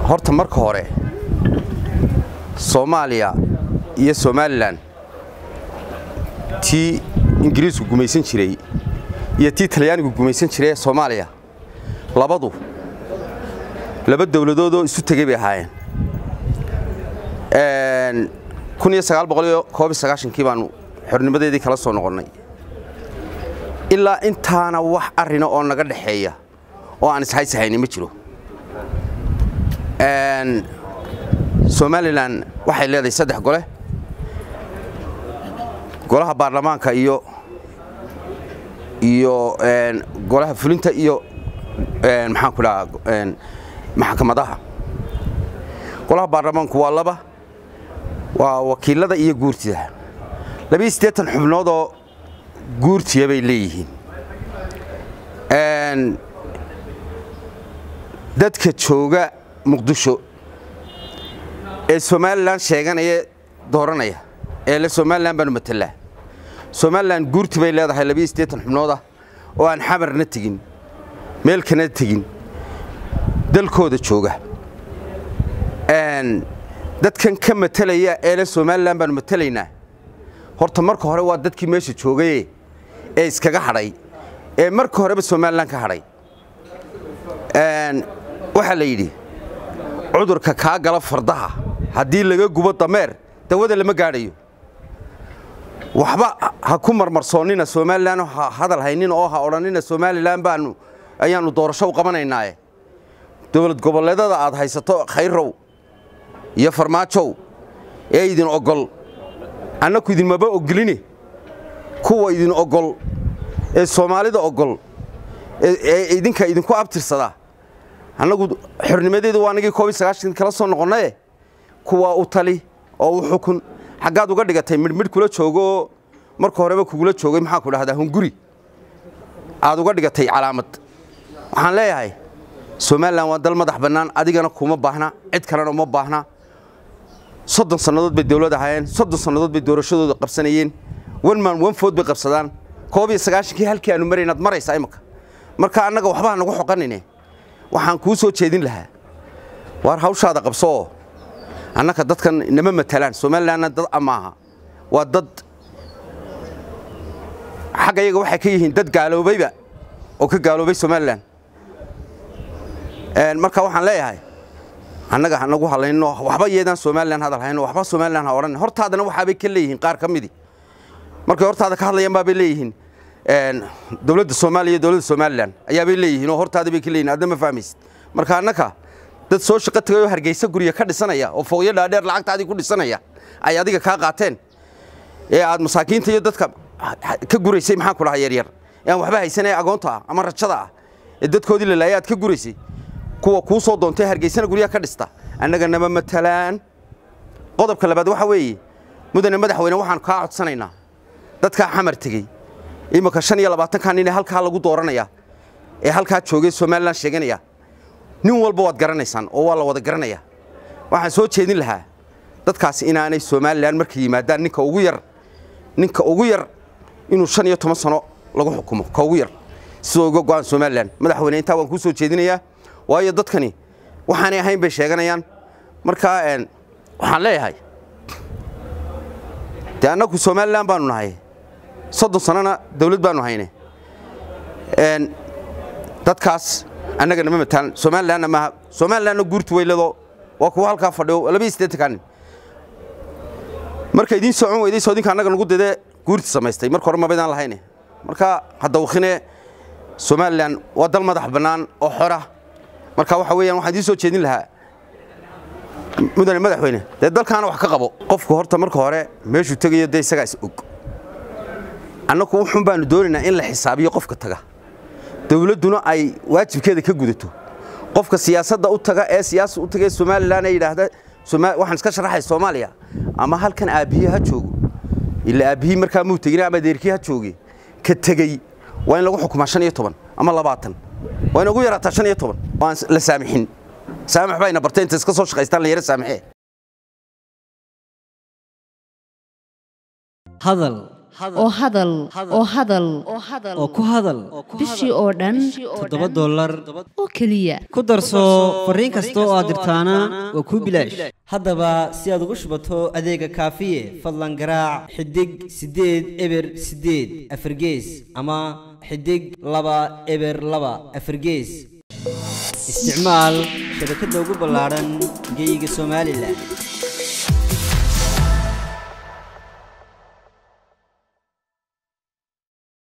horta marka hore soomaaliya iyo somalilan tii ingiriisku gumaysan jiray iyo tii talyaanigu gumaysan jiray ee soomaaliya labadu laba dowladoodoo isu tegey bay ahaayeen kii baanu xornimadeedii kala soo noqonnay ilaa intaana wax arrina oo naga dhexeeya oo aan ishaysahayni ma jiro somalilan waxay leedahay saddex gole golaha baarlamaanka iyo iyo golaha fulinta iyo maxaan ku dhahaa maxkamadaha golaha baarlamaanku waa laba waa wakiilada iyo guurtida labiyo siddeetan xubnoodoo guurtiya bay leeyihiin dadka jooga muqdisho ee somalilan sheeganaya dooranaya ee le somalilan baanu matelaa somalilan guurti bay leedahay labiyo siddeetan xubnoodah oo aan xamarna tegin meel kana tegin dalkooda jooga dadkan ka matelaya ee le somalilan baanu matelaynaa horta marka hore waa dadkii meesha joogaye ee iskaga hadhay ee marka horeba somalilan ka hadhay waxaa la yidhi cudurka kaa gala fardaha haddii laga gubo dameer dawada lama gaadhayo waxba ha ku marmarsoonnina somalilan ha hadal haynin oo ha odhannina somalilan baanu ayaannu doorasho u qabanaynaaye dowlad goboleedada aad haysato khayrow iyo farmaajow ee idin ogol annaku idinmaba ogoline kuwa idin ogol ee soomaalida ogol ee idinka idinku abtirsada annagu xornimadeedu waa anagii koobiy sagaashan kala soo noqonnaye kuwaa u tali oo u xukun xaggaad uga dhigatay midhmidh kula joogooo marka horeba kugula joogay maxaa ku dhahdaa hunguri aad uga dhigatay calaamad waxaan leeyahay somalilan waa dal madax bannaan adigana kuma baahna cid kalena uma baahna soddon sannadood bay dawlad ahaayeen soddon sannadood bay doorashadooda qabsanayeen wanman wanfood bay qabsadaan koob iyo sagaashankii halkii aanu maraynaad maraysaa imaka marka annaga waxbaa nagu xoqanine waxaan kuu soo jeedin lahaa waar hawshaada qabsooo annaka dadkan nama matalaan somalilanna dad amaaha waa dad xagga yaga waxay ka yihiin dad gaaloobayba oo ka gaaloobay somalilan marka waxaan leeyahay annaga hanagu hadlayno waxba yeedaan somalilan hadal hayno waxba somalilan ha odhan hortaadana waxaabay ka leeyihiin qaar ka midii markay hortaada ka hadlayaan baabay leeyihiin dowladda soomaaliya iyo dowladda somalilan ayaabay leeyihiin oo hortaada bay ka leeyihin adna ma fahmaysid marka annaka dad soo shaqo tagay oo hargeysa gurya ka dhisanaya oo fooqyo dhaadheer lacagtaadii ku dhisanaya ay adiga kaa qaateen ee aad masaakiinta iyo dadka ka guraysay maxaan ku dhahaa yaryar ee aan waxba haysanaya agoonta ah ama rajada ah ee dadkoodii la laayay aad ka guraysay kuwa kuu soo doontay hargeysana guryaha ka dhista annaga nama matalaan qodobka labaad waxa weeye mudane madaxweyne waxaan kaa codsanaynaa dadkaa xamar tegey imika shan iyo labaatankan nin ee halkaa lagu dooranaya ee halkaa joogay somalilan sheeganaya nin walba waad garanaysaan oo waa la wada garanaya waxaan soo jeedin lahaa dadkaasi inaanay somalilan markay yimaadaan ninka ugu yar ninka ugu yar inuu shan iyo toban sano lagu xukumo ka ugu yar sidoo uga go'aan somalilan madaxweyne intaa waan kuu soo jeedinayaa waayo dadkani waxaanay ahayn bay sheeganayaan markaa waxaan leeyahay dee annagu somalilan baanu nahay soddon sanona dawlad baanu hayne dadkaas annaga nama matalan somalilanna maaha somalilanna guurtu weyladoo waa kuwa halkaa fadhiyo labiyo siddeetankaa nin marka idiin socon weyday soodinka annaga nagu didee guurti samaystay marka hore mabaydaan lahayne marka hadda wakhine somalilan waa dal madax bannaan oo xora marka waxa weeyaan waxaan idiin soo jeedin lahaa mudane madaxweyne dee dalkaana wax ka qabo qofku horta marka hore meeshuu tegayo dee isagaa is og annagu wuxuun baanu doonaynaa in la xisaabiyo qofka taga dawladduna ay waajibkeeda ka gudato qofka siyaasadda u taga ee siyaasa u taga ee somalilan ee yidhaahda waxaan iska sharaxay soomaaliya ama halkan aabbiye ha joogo ila aabbihii markaa muu tegin ama adeerkii ha jooge ka tegey waa in lagu xukumaa shan iyo toban ama labaatan waa in ugu yaraataa shan iyo toban waan la saamixin saamax bayna bartay inta iska soo shaqaystaan la yara saamixee hadal oo hadal oo hadal oo ku hadal bishii oo dhan toddoba dollar oo keliya ku darso fariin kasta oo aad dirtaana waa kuu bilaash haddaba si aad ugu shubato adeega kaafiye fadlan garaac xidig siddeed eber siddeed afargees ama xidig laba eber laba afargees isticmaal shabakadda ugu ballaadhan geeyiga somalilan